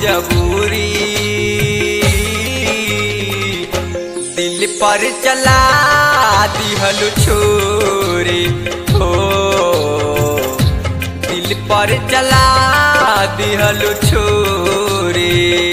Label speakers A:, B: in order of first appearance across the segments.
A: मजबूरी दिल पर चला दिहल छोरी हो दिल पर चला दिहल छोरी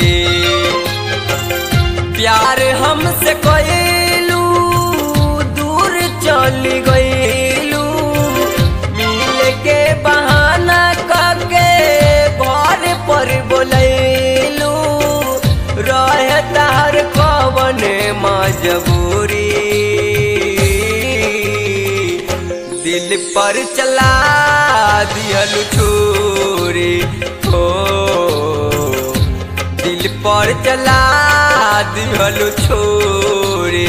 A: प्यार हमसे कइलू दूर चली गइलू मिल के बहाना करके घर पर बोलैलू रहे तार कवन मजबूरी दिल पर चला दिहल छोरी हो दिल पर चला दिहल छोरी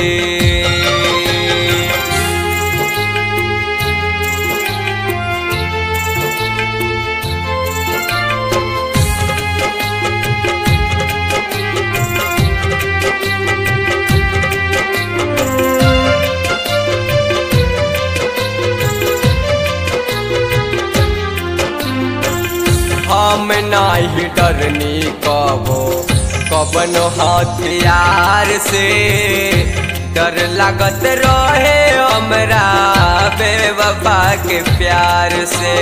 A: हम नाही डरनी कबो कबन हथियार से डर लागत रहे हमरा बेवफा के प्यार से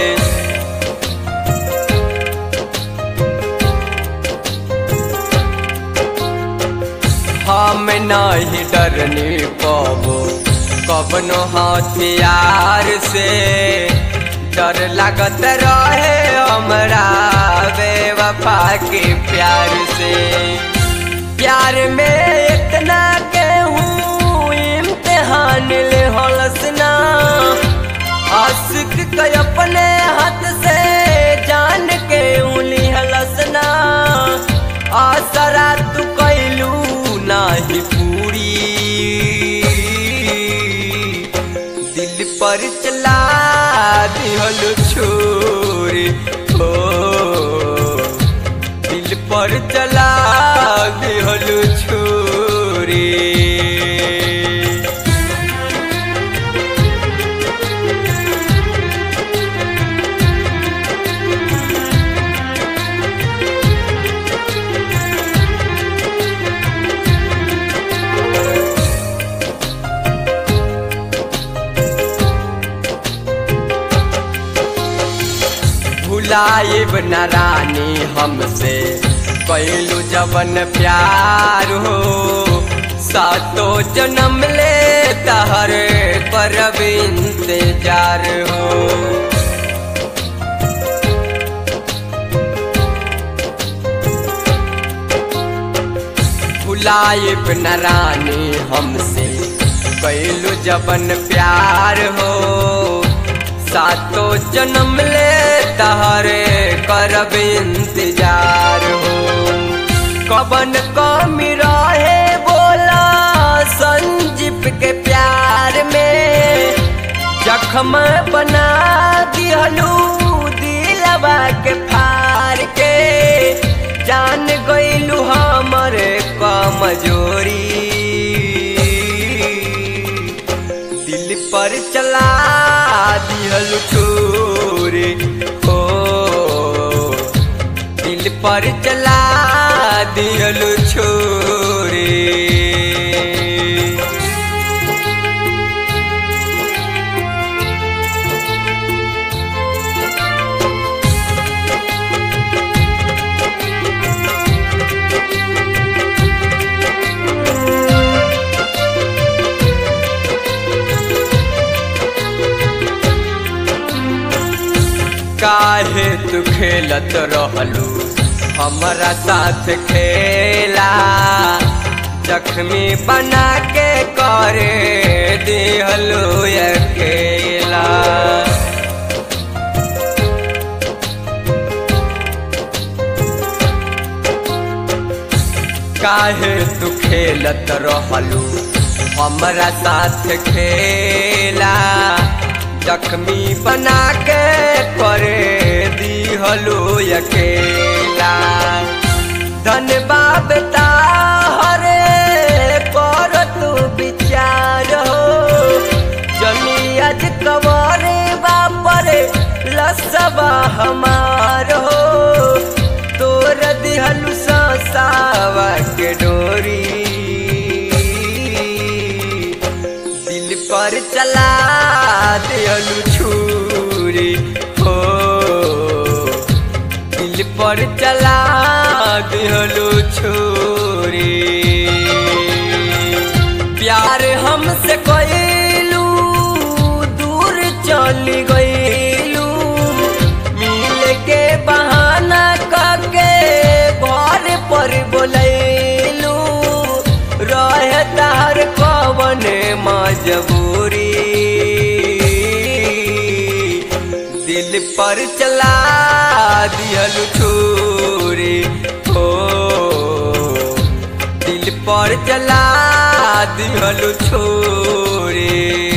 A: हम नहीं डरनी कबो कबनो हथियार से डर लागत रहे हमरा बेवफा के प्यार से प्यार में इतना के हूँ इम्तिहान ले हलसना आशिक के अपने हाथ से जान के उली हलसना आसरा तू कैलू नाही पूरी दिल पर चला दिहल छोरी हो दिल पर चला दिहल छोरी भुलाइब न रानी हमसे कैलू जवन प्यार हो सातो जन्म ले तहर करब इंतजार हो भुलाइब न रानी हमसे कैलू जवन प्यार हो सातो जन्म ले तहरे करब इंतजार हो कबन कमी रहे बोला संजीप के प्यार में जखम बना दिहलू दिलवा के फार के जान गइलू हमर कमजोरी दिल पर चला दिहल छोरे हो दिल पर चला दिहल छोरे काहे तू खेलत रहलू हमारा साथ खेला जख्मी बना के करे दिहलू अकेला काहे तू खेलत रहलू हमारा साथ खेला जख्मी बना के करे दिहलो अकेला धन्यवाद ताहरे कर तू विचार हो जमी आज कवरे बापरे लसबा हमार हो तोर दिहल नसावा के डोरी दिल पर चला दियलु छुरी हो दिल पर चला दियलु छुरी प्यार हमसे कइलू दूर चली गइलू मिल के बहाना करके घर पर बोलैलू रहे तार कवन मजबूरी दिल पर चला दियलु छुरी हो दिल पर चला दिहलु छोरे